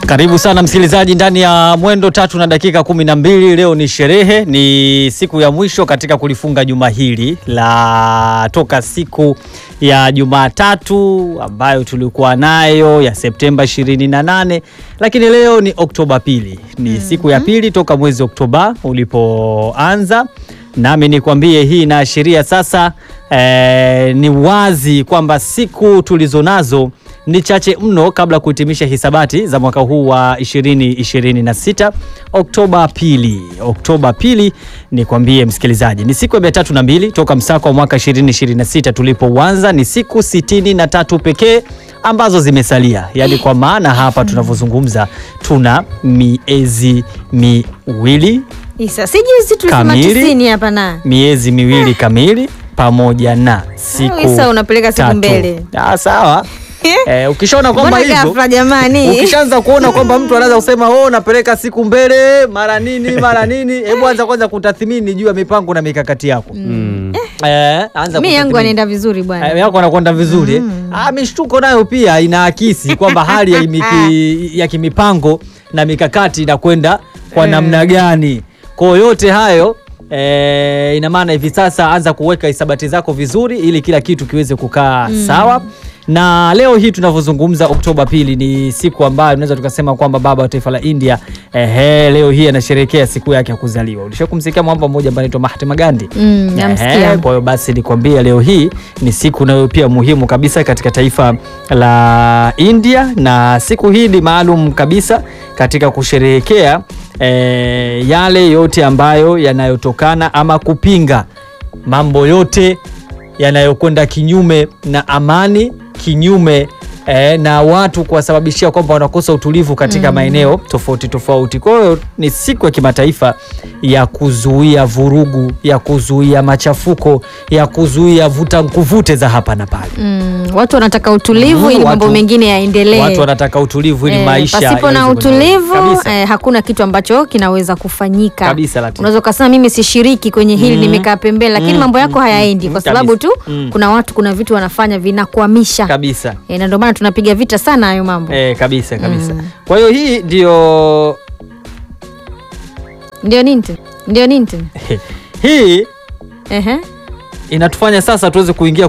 Karibu sana msikilizaji ndani ya mwendo tatu na dakika kumi na mbili. Leo ni sherehe, ni siku ya mwisho katika kulifunga juma hili la toka siku ya Jumatatu ambayo tulikuwa nayo ya Septemba 28, lakini leo ni Oktoba pili, ni siku ya pili toka mwezi Oktoba ulipoanza, nami nikwambie hii inaashiria sasa eh, ni wazi kwamba siku tulizonazo ni chache mno kabla kuhitimisha hisabati za mwaka huu wa 2026 Oktoba pili. Oktoba pili, nikwambie msikilizaji, ni siku ya mia tatu na mbili toka msako wa mwaka 2026 tulipouanza. Ni siku sitini na tatu pekee ambazo zimesalia, yaani kwa maana hapa tunavyozungumza tuna miezi miwili Isa, si juzi tulisema Kamili. tisini hapa na miezi miwili kamili pamoja na siku Isa, unapeleka siku tatu. mbele. Ah, sawa Eh, ukishaona kwamba mbona hivyo ghafla jamani? ukishaanza kuona kwamba mtu anaweza kusema oh, napeleka siku mbele mara nini mara nini, hebu anza kwanza kutathmini juu ya mipango na mikakati yako. Eh, anza Mi yangu kutathmini. anaenda vizuri bwana. Eh, yako anakwenda vizuri eh? Ah, mishtuko nayo pia inaakisi kwamba hali ya, miki, ya kimipango na mikakati inakwenda kwa namna gani. Kwa hiyo yote hayo eh, ina maana hivi sasa anza kuweka hisabati zako vizuri ili kila kitu kiweze kukaa sawa. Na leo hii tunavyozungumza, Oktoba pili ni siku ambayo tunaweza tukasema kwamba baba wa taifa la India ehe, leo hii anasherehekea siku yake ya kuzaliwa. Ulishakumsikia mwamba mmoja ambaye anaitwa Mahatma Gandhi? Mm, namsikia. Ehe, kwa hiyo basi nikwambia leo hii ni siku nayo pia muhimu kabisa katika taifa la India, na siku hii ni maalum kabisa katika kusherehekea eh, yale yote ambayo yanayotokana ama kupinga mambo yote yanayokwenda kinyume na amani, kinyume eh, na watu kuwasababishia kwamba wanakosa utulivu katika maeneo tofauti tofauti. Kwa hiyo ni siku ya kimataifa ya kuzuia vurugu, ya kuzuia machafuko, ya kuzuia vuta nkuvute za hapa na pale. Mm, watu wanataka utulivu Mm, ili mambo watu- mengine yaendelee. Watu wanataka utulivu ili Eh, maisha pasipo na yaweze kuendelea. utulivu kabisa, eh, hakuna kitu ambacho kinaweza kufanyika. kabisa Latifa. Unaweza ukasema mimi sishiriki kwenye hili, nimekaa pembeni, lakini Mm, mambo yako mm, hayaendi mm, kwa sababu tu kabisa. Mm. kuna watu, kuna vitu wanafanya vinakwamisha kabisa. eh, na ndio maana tunapiga vita sana hayo mambo. Eh, kabisa kabisa. Mm. Kwa hiyo hii ndio Ndio nini tena? Ndio nini tena? hii Ehe. inatufanya sasa tuweze kuingia